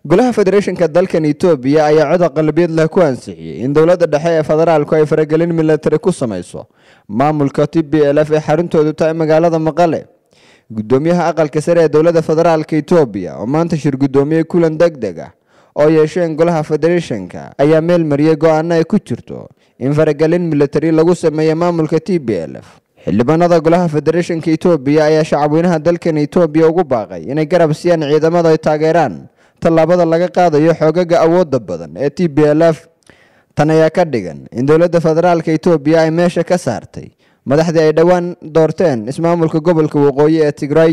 golaha federeeshinka dalkan etoobiya ayaa cod aqalabiyad leh ku ansixiyey in dowladda dhexe ee federaalku ay faragelin milatari ku samayso maamulka t b l f ee xaruntoodu tahay magaalada maqale gudoomiyaha aqalka sare ee dowladda federaalka etoobiya oo maanta shir gudoomiyey kulan deg deg ah oo yeesheen golaha federeeshinka ayaa meel mariyey go-aano ay ku jirto in faragelin milatari lagu sameeyo maamulka t b l f xildhibaanada golaha federeeshinka etoobiya ayaa shacabweynaha dalkan etoobiya ugu baaqay inay garab siiyaan ciidamada ay taageeraan tallaabada laga qaadayo xoogaga awooda badan ee t b l f tan ayaa ka dhigan in dowladda federaalka etoobiya ay meesha ka saartay madaxdii ay dhowaan doorteen ismaamulka gobolka waqooyi ee tigray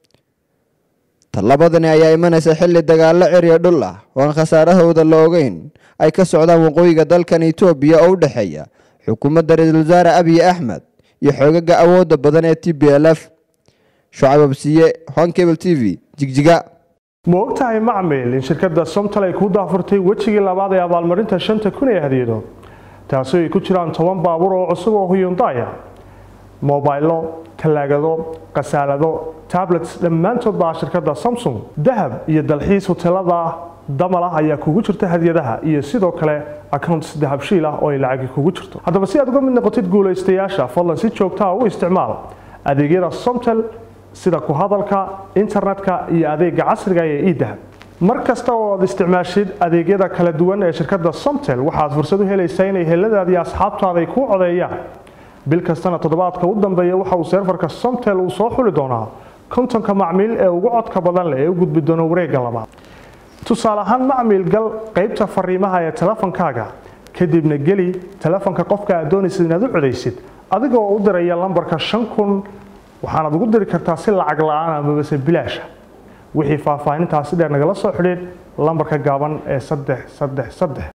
tallabadani ayaa imanaysa xilli dagaalo ciriyo dhul ah oo aan khasaarahooda la ogeyn ay ka socdaan waqooyiga dalkan etoobiya oo u dhexeeya xukuumadda ra-iisul wasaare abiy axmed iyo xoogaga awooda badan ee t b l f shucab absiye honkable t v jigjiga ma ogtahay macmil in shirkadda somtal ay kuu daafurtay wejigii labaad ee abaalmarinta shanta kun ee hadiyado taasoo ay ku jiraan toban baabuur oo cusub oo huyundaya mobaylo talaagado khasaalado tablets dhammaantood baa shirkadda samsung dahab iyo dalxiis hoteelada damal ah ayaa kugu jirta hadiyadaha iyo sidoo kale accounts dahabshiil ah oo ay lacagi kugu jirto haddaba si aad uga mid noqotid guulaystayaasha fadlan si joogtaa u isticmaal adeegyada somtel sida ku hadalka internetka iyo adeega casriga ee idahab mar kasta oo aad isticmaashid adeegyada kala duwan ee shirkadda somtel waxaad fursad u helaysaa inay heladaada iyo asxaabtaada ay kuu codeeyaan bil kastana toddobaadka u dambeeya waxa uu seerfarka somtel uu soo xuli doonaa kontonka macmiil ee ugu codka badan leh ee u gudbi doona wareegga labaad tusaale ahaan macmiil gal qaybta fariimaha ee telefonkaaga kadibna geli telefonka qofka aad doonaysid inaad u codaysid adigoo u diraya lambarka shan kun waxaanaad ugu diri kartaa si lacag la-aan amabase bilaasha wixii faahfaahintaasi dheer nagala soo xidhiid lambarka gaaban ee saddex saddex saddex